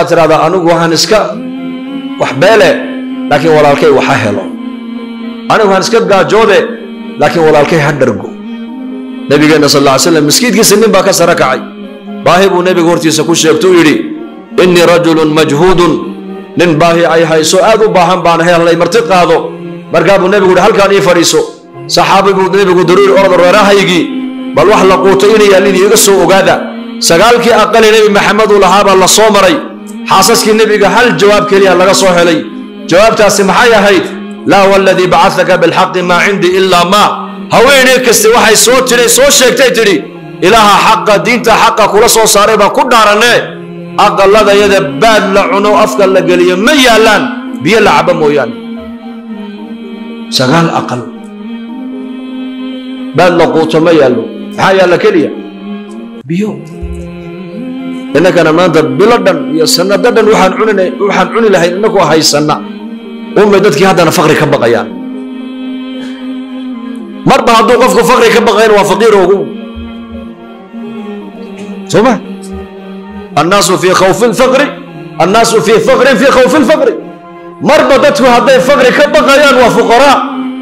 tirahdaa anigu waxaan iska wax beele laakiin walaalkay waxa helo anigu waxaan iska gaajoode laakiin walaalkay ha dhargo nabigeenna sal lla ly slam miskiidkiisa nin baa ka sare kacay baahi buu nebigu hortiisa ku sheegto u yidhi innii rajulun majhuudun nin baahi ay hayso aad u baahan baan helnay marti qaado markaa buu nebigu yidhi halkaan ii fadhiiso saxaabi buu nebigu daruuri orod reerahaygii bal wax la quuto inay yaallin iiga soo ogaada sagaalkii aqali nebi maxamed uu lahaa baa la soo maray xaasaskii nebiga hal jawaab keliya laga soo helay jawaabtaasi maxay ahayd laa waladii bacataka bilxaqi maa cindii ilaa maa haweeney kaste waxay soo tidhi soo sheegtay tidhi ilaaha xaqa diinta xaqa kula soo saaray baan ku dhaaranee aqalladayada baad la cuno afka la geliyo ma yaallaan biyo la cabo mooyaane sagaal aqal baad la quuto ma yaallo maxaa yaalla keliya biyo innakana maanta bilo dhan iyo sanado dhan waxaan cunina waxaan cuni lahayn innakoo haysanna umay dadkii haddana faqri ka baqayaan marba hadduu qofku faqri ka baqayn waa faqiir ogu soma annaasu fii khawfi lfaqri annaasu fii faqrin fii khawfi lfaqri marba dadku hadday faqri ka baqayaan waa fuqaraa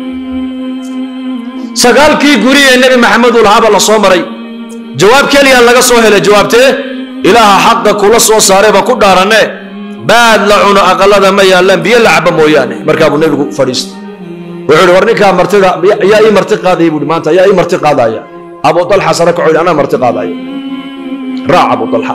sagaalkii guri ee nebi maxamed uu lahaaba la soo maray jawaab keliya laga soo helay jawaabtee ilaaha xaqa kula soo saaray baa ku dhaaranee baad la cuno aqalada ma yaallaan biyo la cabo mooyaane markaa buu nebigu fadhiistay wuxuu ihi war ninkaa martida yaa ii marti qaadaya buuhi maanta yaa ii marti qaadaya abu dalxa sare kaco yidhi anaa marti qaadaya raac abu dalxa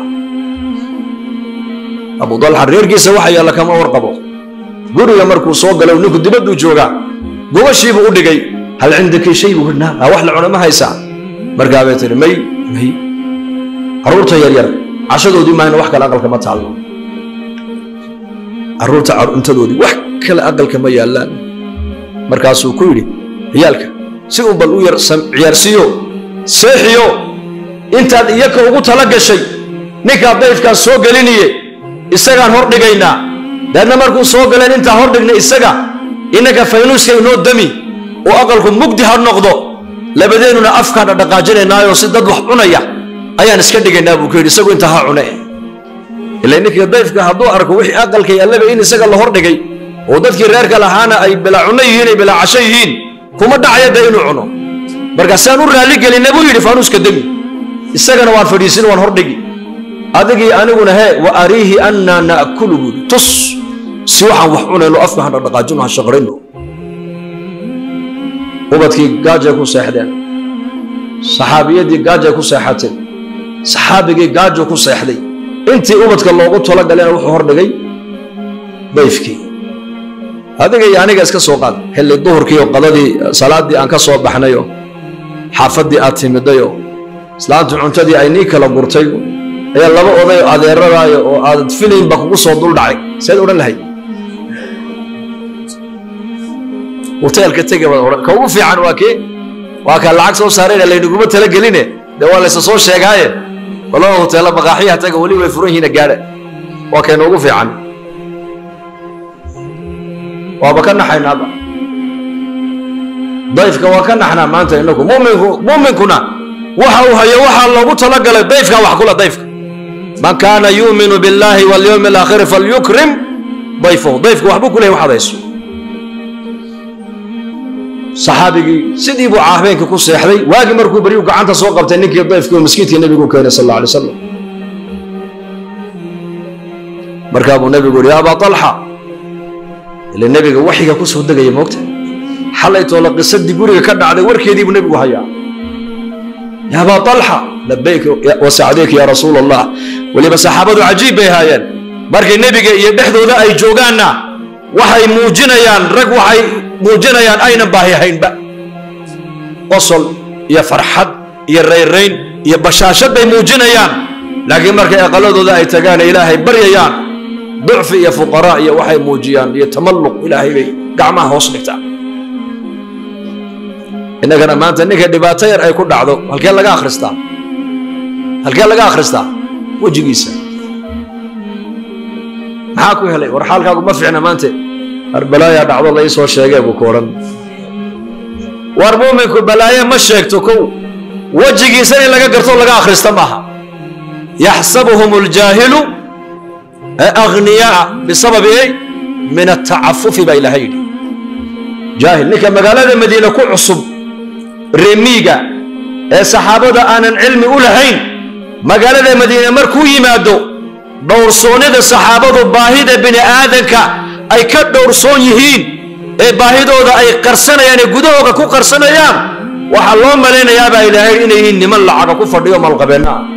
abu dalxa reerkiisa waxa yaalla kama warqabo guriga markuu soo galay ninku dibadduu joogaa gubashiibuu u dhigay hal cindaki shay buu yidhi naa wax la cuno ma haysaa markaa bay tihi may may carruurta yaryar cashadoodii maayna wax kale aqalka ma taallo carruurta cuntadoodii wax kale aqalka ma yaallaan markaasuu ku yidhi ciyaalka si uu bal u yar ciyaarsiiyo seexiyo intaad iyaka ugu tala gashay ninkaa dayfkaan soo geliniye isagaan hor dhigaynaa daadna markuu soo galeen intaa hor dhigna isaga innaka faynuuska inoo dami oo aqalku mugdi ha noqdo labadeennuna afkaan dhaqaajinaynaayo si dad wax cunaya ayaan iska dhigaynaa buu ku yidhi isagu intaa ha cune ila ninkii dayfka hadduu arko wixii aqalka yaallaba in isaga la hor dhigay oo dadkii reerka lahaana ay bilaa cunno yihiin ay bilaa casho yihiin kuma dhacaya dee inuu cuno markaasaan u raalli gelinna buu yidhi faanuuska demi isagana waan fadhiisin waan hordhigi adigii aniguna hee wa ariihi annaa na'kulu buu yidhi tus si waxaan wax cunayno afka han dhaqaajino ha shaqrayno ubadkii gaajay ku seexdeen saxaabiyadii gaajay ku seexateen saxaabigii gaajo ku seexday intii ubadka loogu talo galena wuxuu hordhigay dayfkii adiga iyo aniga iska soo qaad xilli duhurkii oo qadadii salaaddii aan ka soo baxnayo xaafaddii aad timidayo islaantu cuntadii ay nii kala gurtay ayaa laba oday oo adeeradaayo oo aadad filaynba kugu soo dul dhacay seed odhan lahayd hoteelka tega baad odhan ka ugu fiican waa kee waa kaa lacag soo saarayna laynaguma talageline dee waa laysa soo sheegaaye walaba hoteella maqaaxiyaha taga weli way furan yihiina gaadha waa kayna ugu fiican waaba ka naxaynaaba dayfka waa ka naxnaa maanta inagu muminku muminkuna waxa uu hayo waxaa loogu talagalay dayfka wax kula dayfka man kaana yuuminu biاllahi walyowmi alaakhiri falyukrim dayfahu dayfka waxbuu ku lehay waxaad hayso saxaabigii sidii buu caahbeenkii ku seexday waagii markuu beryu gacanta soo qabtay ninkii dayfkii oo maskiidkii nebigu keenay sal alla alay slam markaa buu nebigu yidhi ya abaa talxa ile nebiga waxiga ku soo degaya moogta xalaytoola qisadii guriga ka dhacday warkeedii buu nebigu hayaa ya abaa talxa labayk wasacdayk ya rasuul allah weliba saxaabadu cajiib bay haayeen markay nebiga iyo dhexdooda ay joogaanna waxay muujinayaan rag waxay muujinayaan aynan baahi haynba qosol iyo farxad iyo rayrayn iyo bashaashad bay muujinayaan laakiin markay aqaladooda ay tagaan ilaahay baryayaan ducfi iyo fuqaraa iyo waxay muujiyaan iyo tamalluq ilaahay bay gacmaha hoos dhigtaa innagana maanta ninka dhibaato yar ay ku dhacdo halkee laga akhristaa halkee laga akhristaa wejigiisa maxaa ku helay war xaalkaagu ma fiicna maante war balaayaa dhacdo la ii soo sheegee buu ku odhan war muuminku balaaye ma sheegto kow wejigiisa in laga garto laga akhrista maaha yaxsabuhum اljaahilu aghniyaa bisababi ey min atacafufi baa ilaahay yidhi jaahil ninka magaalada madiine ku cusub reemiiga ee saxaabada aanan cilmi u lahayn magaalada madiine markuu yimaado dhowrsoonnida saxaabadu baahida bini aadanka ay ka dhowrsoon yihiin ee baahidooda ay qarsanayaan ee gudahooda ku qarsanayaan waxaa loo malaynayaabaa ilaahay inay yihiin niman lacaga ku fadhiyo malqabeenna ah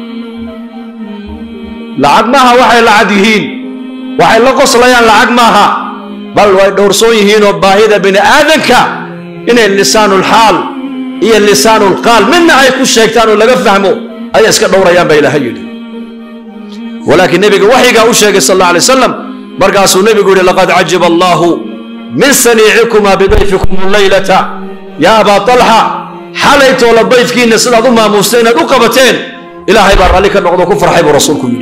lacag maaha waxay lacag yihiin waxay la qoslayaan lacag maaha bal way dhowrsoon yihiinoo baahida bini aadanka inay lisaanulxaal iyo lisaanulqaal midna ay ku sheegtaan oo laga fahmo ayay iska dhowrayaan baa ilaahay yidhi walaakiin nebiga waxyigaa u sheegay sal alla alay wasalam markaasuu nebigu yidhi laqad cajiba allaahu min saniicikuma bidayfikum laylata yaa abaa talxa xalaytoola dayfkiinna sidaad u maamuustay inaad u qabateen ilaahay baa raalli ka noqdo ku farxay buu rasuulku yidhi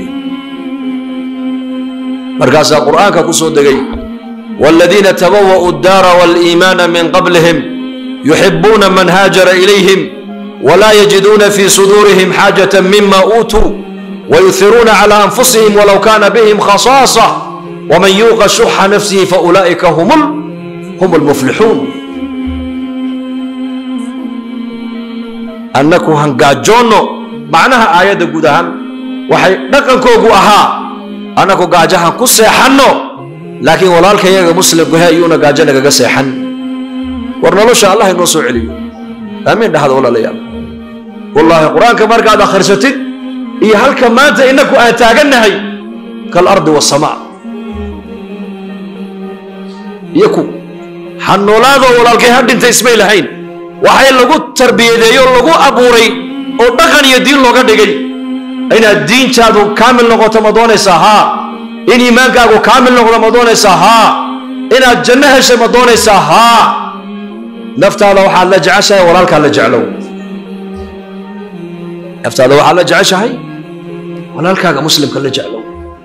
markaasaa qur'aanka ku soo degay waaladiina tabawa'uu addaara waaliimaana min qablihim yuxibuuna man haajara ilayhim walaa yajiduuna fii suduurihim xaajatan mima uutuu wayuhiruuna cala anfusihim walow kaana bihim khasaasa waman yuuqa shuxa nafsihi faulaa'ika hum lmuflixuun annaku hangaajoonno macnaha aayadda guud ahaan waxay dhaqankoogu ahaa annaku gaajahan ku seexanno laakiin walaalkayaga muslimku he ayuuna gaajo nagaga seexan war nolosha allah inoo soo celiyo aamiin dhahda walaalayaal wallaahi qur-aanka markaad akhrisatid iyo halka maanta innaku aan taagannahay kaalardi wasamaa iyo ku ha noolaadoo walaalkay ha dhintay ismay lahayn waxay lagu tarbiyadeeyo lagu abuuray oo dhaqan iyo diin looga dhigay inaad diintaadu kaamil noqoto ma doonaysaa haa in iimaankaagu kaamil noqdo ma doonaysaa haa inaad janno heshay ma doonaysaa haa naftaada waxaad la jeceshahay walaalkaa la jeclow naftaada waxaad la jeceshahay walaalkaaga muslimka la jeclow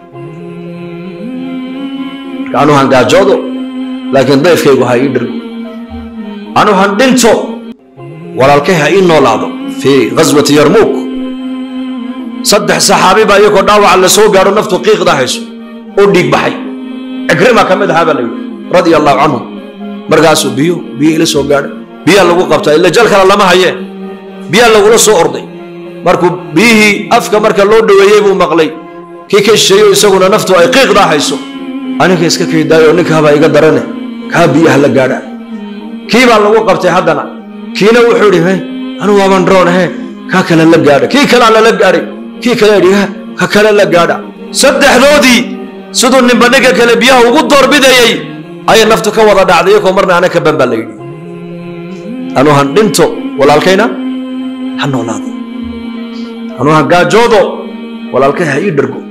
marka anu han gaajoodo laakiin dayfkaygu ha ii dhirgo anu han dhinto walaalkay ha ii noolaado fii ghaswati yarmuuk saddex saxaabi baa iyagoo dhaawaca la soo gaadho naftu qiiqda hayso oo dhiig baxay cikrima ka mid ahaa baa la yidhi radia allahu canhu markaasuu biyo biyo ila soo gaadhay biyaa lagu qabtaa ila jal kale lama hayee biyaa lagula soo orday markuu biyihii afka marka loo dhoweeyey buu maqlay kii ka shisheeyo isaguna naftu ay qiiqdaa hayso aniga iska kaydaayo ninka habaa iga darane kaa biyaha la gaadha kii baa lagu qabtay haddana kiina wuxuu idhi he anu waaban droon he kaa kale la gaadha kii kalea lala gaadhay kii kale idhi he ka kale la gaadha saddexdoodii siduu ninba ninka kale biyaha ugu doorbidayey ayay naftu ka wada dhacday iyakoo marna ana ka ban baa la yidhi anu han dhinto walaalkayna ha noolaado anu han gaajoodo walaalkay ha ii dhergo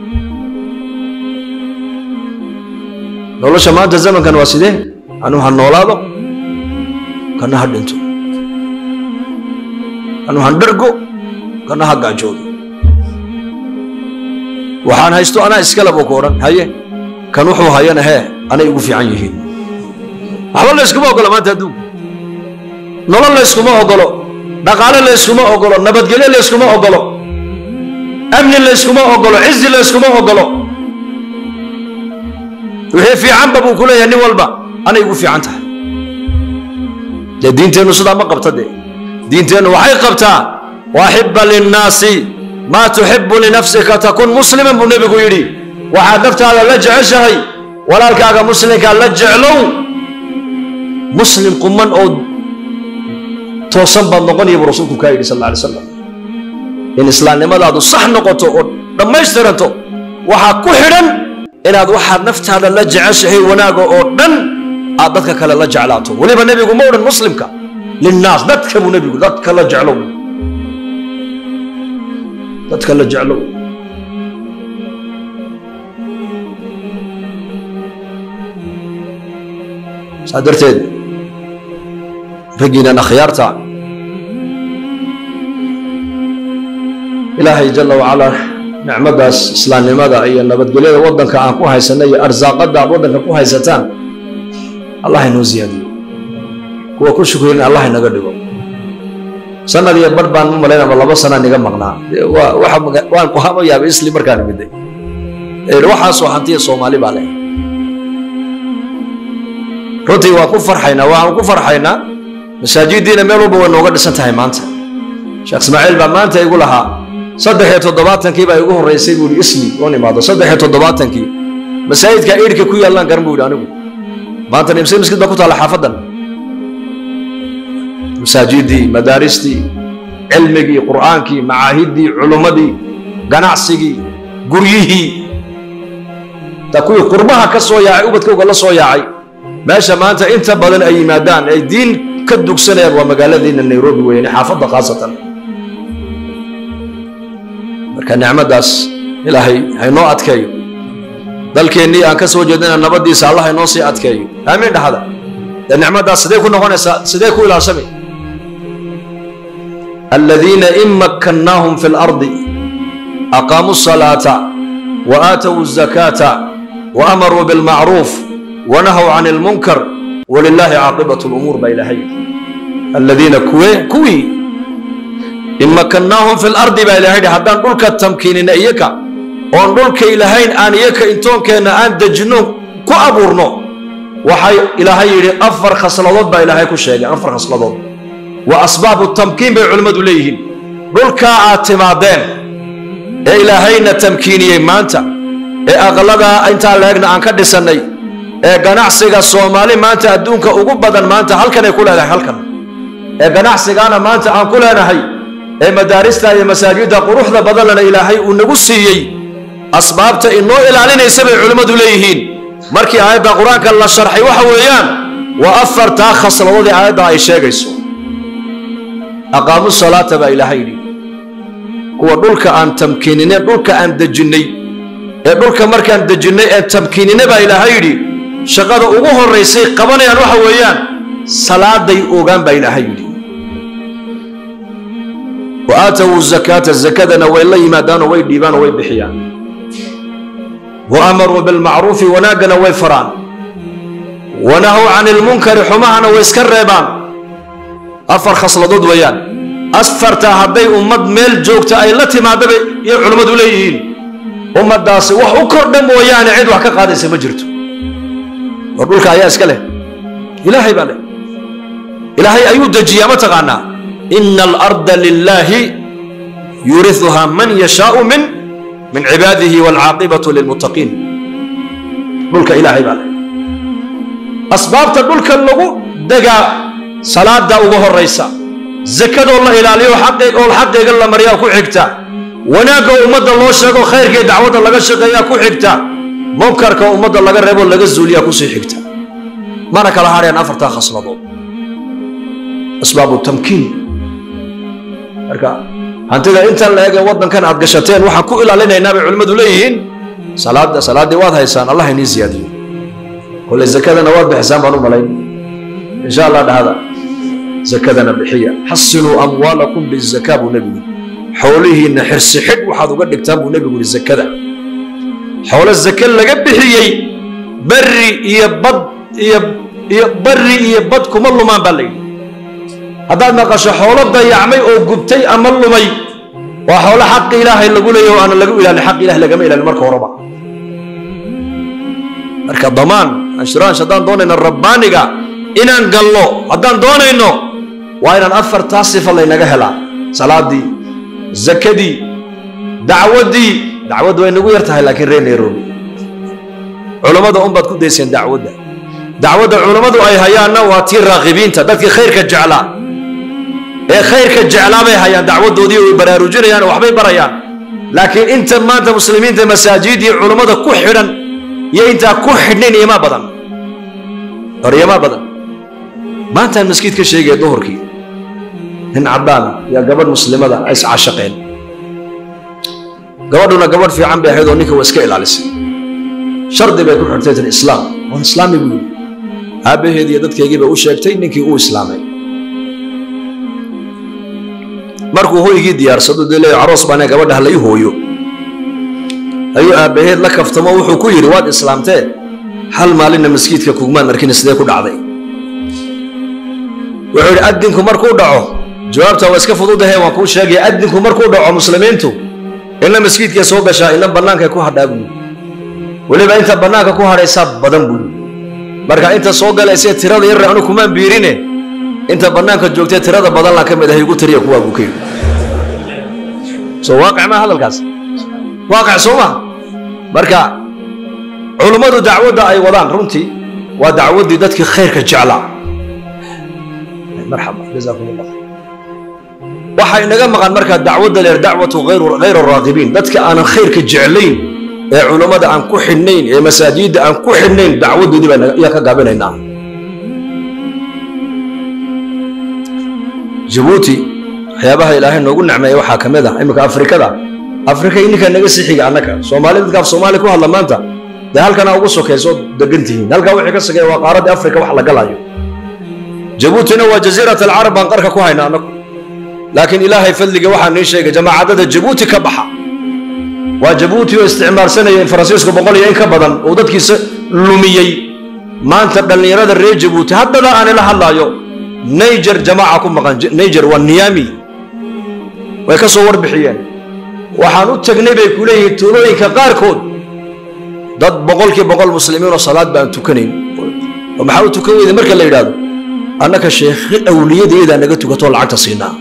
nolosha maanta zamankan waa sidee anu ha noolaado kana ha dhinto anu han dhergo kana ha gaajoodo waxaan haysto anaa iskale buu ku odhan haye kan wuxuu hayana hee anay igu fiican yihiin waxba la yskuma ogolo maanta adduunka nolol la yskuma ogolo dhaqaale la yskuma ogolo nabadgelyo la yskuma ogolo amni la yskuma ogolo cizi la yskuma ogolo wixii fiicanba buu ku leeyahay nin walba anay igu fiican tahay dee diinteennu sidaa ma qabta dee diinteennu waxay qabtaa waaxiba linnaasi maa tuxibu linafsika takun musliman buu nebigu yidhi waxaad naftaada la jeceshahay walaalkaaga muslimkaa la jeclow muslim quman oo toosan baad noqonaya buu rasuulku kaa yidhi sal alla alay slam in islaamnimadaadu sax noqoto oo dhammaystiranto waxaa ku xidhan inaad waxaad naftaada la jeceshahay wanaaga oo dhan aad dadka kale la jeclaato weliba nebigu ma odhan muslimka linnaas dadka buu nebigu dadka la jeclow dadka la jeclow saa darteed raggiinan akhyaarta ilaahay jala wacalaa nicmaddaas islaamnimada iyo nabadgelyada waddanka aan ku haysanay iyo arsaaqadda aad waddanka ku haysataan allah inoo ziyaadiyo kuwa ku shukrin allah inaga dhigo sanad iyo bar baan u malaynaba laba sanaa niga maqnaa waan kuhama yaabay isli markaan miday ee waxaasoo hantiya soomaali baa leh runtii waan ku farxaynaa waxaan ku farxaynaa masaajidiina meel walba way nooga dhisan tahay maanta sheekh ismaaciil baa maanta igu lahaa saddex iyo toddobaatankii baa igu horreysay buu ihi isli oon imaado saddex iyo toddobaatankii masaajidka iidhka ku yaallaan garan buu yidhi anigu maanta nimse miskid baa ku taalla xaafaddan masaajidii madaaristii cilmigii qur'aankii macaahiddii culummadii ganacsigii guryihii ta kuwii qurbaha ka soo yaacay ubadkowga la soo yaacay meesha maanta inta badan ay yimaadaan ay diin ka dugsanayaan waa magaaladiina nairobi weyne xaafadda khaasatan marka nicmaddaas ilaahay haynoo adkeeyo dalkeennii aan ka soo jeednayna nabaddiisa allah haynoo sii adkeeyo aamiin dhahada dee nicmaddaas sidee ku noqonaysaa sidee ku ilaashami aladiina in makkannaahum fi lardi aqaamuu الصalaata وآتوا الزكاة وأمروا بالمعروف ونهوا عن المنكر ولله عاقبة الأمور ما إلهي الذين كوي كوي إن مكناهم في الأرض ما إلهي حتى نقولك التمكين إيكا ونقولك إلهين آن إيكا إنتون كان آن دجنو كو أبورنو وحي إلهي أفر خصلات با إلهي كو شيء أفر خصلات وأسباب التمكين بعلمة ليهن قولك اعتمادين ee ilaahayna tamkiiniyey maanta ee aqladaa intaa leegna aan ka dhisannay ee ganacsiga soomaali maanta adduunka ugu badan maanta halkanay ku leedahay halkan ee ganacsigaana maanta aan ku leenahay ee madaarista iyo masaajidda quruxda badanlana ilaahay uu nagu siiyey asbaabta inoo ilaalinaysa bay culimmadu leeyihiin markii aayadda qur-aanka la sharxay waxa weeyaan waa afartaa khasladoodii aayadda ay sheegayso aqaamu salaata baa ilaahay yidhi kuwa dhulka aan tamkiinine dhulka aan dejinnay ee dhulka markaan dejinnay ee tamkiinine baa ilaahay yidhi shaqada ugu horraysay qabanayaan waxa weeyaan salaaday ogaan baa ilaahay yidhi wa aatawu zakaata zakadana way la yimaadaanoo way dhiibaanoo way bixiyaan wa amaruu bilmacruufi wanaaggana way faraan wanahow can ilmunkari xumahana way iska reebaan afar khasladood weeyaan afartaa hadday ummad meel joogta ay la timaadaba iyo culummadu leeyihiin ummaddaasi wax u kordha mooyaane cid wax ka qaadaysa ma jirto war dhulka ayaa iska leh ilaahay baa leh ilaahay ayuu dejiyaa ma taqaanaa ina alarda lilaahi yuriuhaa man yashaau min min cibaadihi waalcaaqibatu lilmuttaqiin dhulka ilaahay baa leh asbaabta dhulka lagu degaa salaada uga horaysa zakadoo la ilaaliyo oo xaqeega la maryaa ku xigta wanaagga ummadda loo sheego khayrkii dacwadda laga shaqeeyaa ku xigta munkarka ummadda laga reebo laga zuuliyaa kusii xigta mana kala hadhayaan afartaa khasladood asbaabu tamkiin marka hantida intan la eegee waddankan aad gashateen waxaan ku ilaalinaynaa bay culimmadu leeyihiin salaada salaaddii waad haysaan allah inii siyaadiyo kole zakadana waad bixisaan baan u malayn insha allah dhahada zakadana bixiya xasinuu amwaalakum bizakaa buu nebigu xoolihiinna xirsi xidh waxaad uga dhigtaan buu nebigu yihi zakada xoolo zake laga bixiyey barri iyo bad iyo iyo barri iyo bad kuma lumaan baa la yidhi haddaad maqasho xoolo dayacmay oo gubtay ama lumay waa xoolo xaqi ilaahay lagu leeyahy oo aana lagu ilaalin xaq ilahay lagama ilaalin marka horeba marka damaan anshuraash haddaan doonayno rabbaaniga inaan gallo haddaan doonayno waa inaan afartaa sifa laynaga helaa salaadii zakadii dacwaddii dacwaddu way nagu yar tahay laakiin reer nairobi culammada unbaad ku dayseen dacwadda dacwadda culammadu ay hayaanna waa tii raaqibiinta dadkii khayrka jeclaa ee khayrka jeclaa bay hayaan dacwaddoodii way baraarujinayaan oo waxbay barayaan laakiin inta maanta muslimiinta masaajid iyo culammada ku xidhan iyo intaa ku xidhnayn iyomaa badan hor iyomaa badan maantaan maskiid ka sheegaya duhurkii nin caddaana iyo gabadh muslimada ay iscashaqeen gabadhuna gabadh fiican bay ahayd oo ninka waa iska ilaalisay shardi bay ku xidhtay tin islaam waan islaami buu yidhi aabbaheed iyo dadkaygii bay u sheegtay ninkii uu islaamay markuu hoygii diyaarsado dee leeyo aroos baana gabadha hala ii hooyo ayuu aabbaheed la kaftamo wuxuu ku yidhi waad islaamtee hal maalinna maskiidka kugmaan arkina sidee ku dhacday wuxuu yidhi addinku markuu dhaco jawaabta waa iska fududahe waan kuu sheegaya addinku markuu dhaco muslimiintu inna maskiidkay soo gashaa inna bannaankay ku hadhaa buu weliba inta bannaanka ku hadhaysaa badan buu marka inta soo galaysa tirada yarre anu kumaan biirine inta bannaanka joogtee tirada badan laan ka mid ahay igu tiriya kuwaa buu ka yidhi soo waaqic maa hadalkaas waaqic soo ma marka culummadu dacwadda ay wadaan runtii waa dacwaddii dadkii khayrka jeclaa marxaba jazaakum allah waxaa inaga maqan markaa dacwadda leer dacwatu hayr raaqibiin dadka aanan khayrka jeclayn ee culummada aan ku xidhnayn ee masaajidda aan ku xidhnayn dacwadoodii baa ayaa ka gaabinaynaa jabuuti waxyaabaha ilaahay noogu necmeeya waxaa ka mid ah iminka afrikada afrika ininka naga sii xiga annaka soomaali dadka af soomaali ku hadla maanta dee halkana ugu sokayso degan tihiin halkaa wixii ka sokeeya waa qaaradii afrika wax la galayo jabuutina waa jaziirat alcarab baan qarka ku hayna annagu laakiin ilaahay fadliga waxaa nii sheegay jamaacadada jabuuti ka baxa waa jabuuti oo isticmaalsanaya in faransiisku boqol iyo in ka badan uu dadkiisa lumiyey maanta dhallinyarada reer jabuuti haddada aan ila hadlaayo niger jamaaca ku maqan niger waa niyami way ka soo warbixiyeen waxaan u tagnay bay ku leeyihiin tuulooyinka qaarkood dad boqolkii boqol muslimiin oo salaad baan tukanayn oo maxaa u tukan weyda marka la yidhaahdo annaka sheekhi awliyadeedaa naga tukatoo lacagta siinaa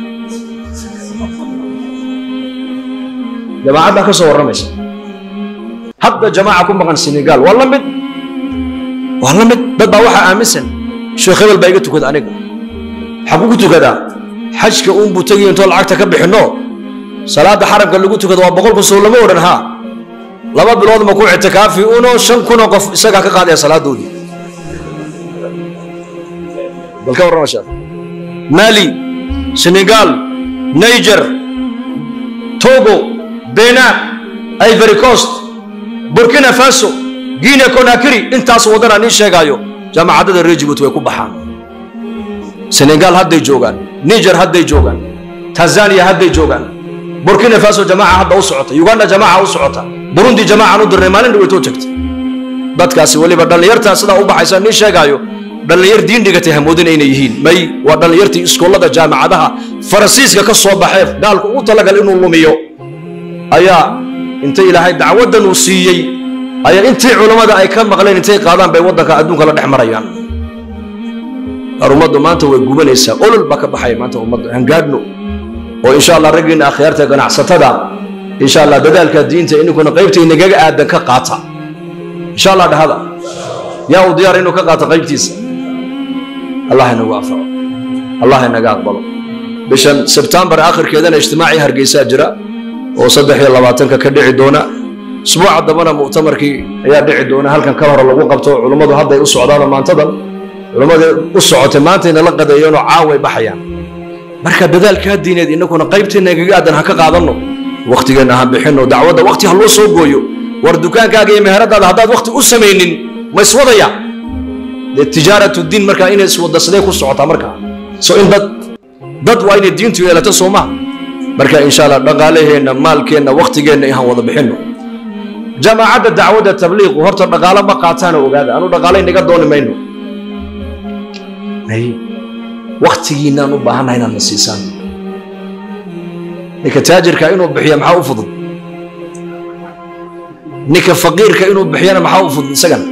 jamaacad baa ka soo warramaysa hadda jamaaca ku maqan senegal waa la mid waa la mid dad baa waxaa aaminsan sheekh hebel baa iga tukada aniga xagu ku tukadaa xajka uunbuu tegiyo intoo lacagta ka bixinno salaadda xaramka lagu tukado waa boqol kun sow lama odhan haa laba bilood ma ku ictikaafi unoo shan kunoo qof isagaa ka qaadaya salaadoodii bal ka warrama sheekh mali senegal niger togo benin ivory coast burkina faso guinea conakry intaas waddanaa nii sheegaayo jaamacadada reer jibuuti way ku baxaan senegal hadday joogaan niger hadday joogaan tanzania hadday joogaan burkina faso jamaaca hadda u socota uganda jamaaca u socota burundi jamaacaan u dirnay maalin dhaweytoo tagta dadkaasi weliba dhallinyartaa sidaa u baxaysa nii sheegaayo dhallinyar diin dhigatay hamoodina inay yihiin may waa dhallinyartii iskoolada jaamacadaha faransiiska ka soo baxee gaalku ugu talagal inuu lumiyo ayaa inta ilaahay dacwaddan uu siiyey ayaa intii culammada ay ka maqleen intay qaadaan bay waddanka adduunka la dhex marayaan ar ummaddu maanta way gubanaysaa olol baa ka baxaya maanta ummadda hangaadhno oo insha allah raggiina akhyaarta ganacsatada insha allah dadaalka diinta ininkuna qaybta inagaga aadan ka qaata insha allah dhahada yaa uu diyaar inuu ka qaato qaybtiisa allah inagu anfaco allah inaga aqbalo bishan sebtembar akhirkeedana ijtimaacii hargeysaa jira oo saddex iyo labaatanka ka dhici doona usbuuca dambana muctamarkii ayaa dhici doona halkan ka hore lagu qabto culummadu hadday u socdaanoo maantadan culummadii u socotay maantayna la qadeeyeenoo caaway baxayaan marka dadaalkaa diineed innaguna qaybteenna igaga aadan ha ka qaadanno wakhtigeenna ha bixinno dacwadda wakhti ha loo soo gooyo war dukaankaaga iyo meheradaada haddaad wakhti u samaynin ma iswadaya dee tijaaratu diin markaa inay iswadda sidee ku socotaa markaa so in dad dad waa inay diintu yeelato soo maha marka insha allah dhaqaalaheenna maalkeenna wakhtigeenna inaan wada bixinno jamaacadda dacwadda tabliiqu horta dhaqaalo ma qaataana ogaada anu dhaqaalay naga dooni mayno wakhtigiinaan u baahannahay inaad na siisaan ninka taajirka inuu bixiya maxaa u fudud ninka faqiirka inuu bixiyana maxaa u fudud isagana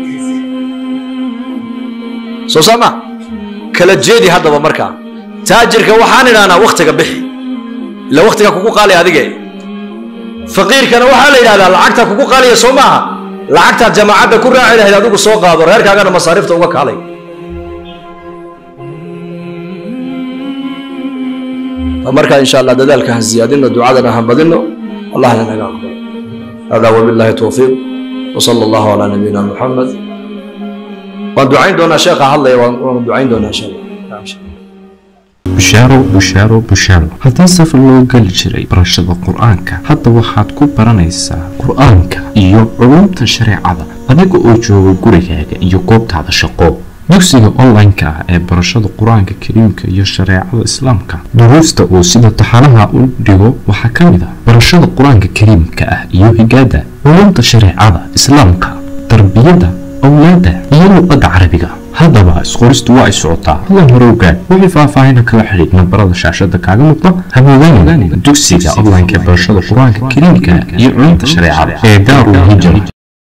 soo saama kala jeedi haddaba markaa taajirka waxaan idhahnaa wakhtiga bixi ila wakhtiga kugu qaalaya adige faqiirkana waxaa la yidhahdaa lacagta kugu qaalaya soo maaha lacagtaad jamaacadda ku raaci lahayd adigu soo qaado reerkaagana masaariifta uga kaalay markaa insha allah dadaalka ha ziyaadino ducadana ha badino allahna naga aqbalo hada wabillahi towfiiq وصلى الله على نبينا محمد waan ducayn doonaa sheekha hadlaya waanu ducayn doonaa insha allah bushaaro bushaaro bushaaro haddii safar loo geli jiray barashada qur-aanka hadda waxaad ku baranaysaa qur-aanka iyo culumta shareecada adiga oo jooga gurigaaga iyo goobtaada shaqo dugsiga online-ka ah ee barashada qur-aanka kariimka iyo shareecada islaamka duruusta uu sida taxanaha u dhigo waxaa ka mid ah barashada qur-aanka kariimka ah iyo higaada culumta shareecada islaamka tarbiyada awlaada iyo luqadda carabiga haddaba isqoristu waa ay socotaa hadan hore ogaad wixii faahfaahina kala xidhiid nambarada shaashada kaaga muuqda hamoodaan dugsiga online-ka ee barashada qur-aanka kariimka iyo culumta shareecada ee daarul hijra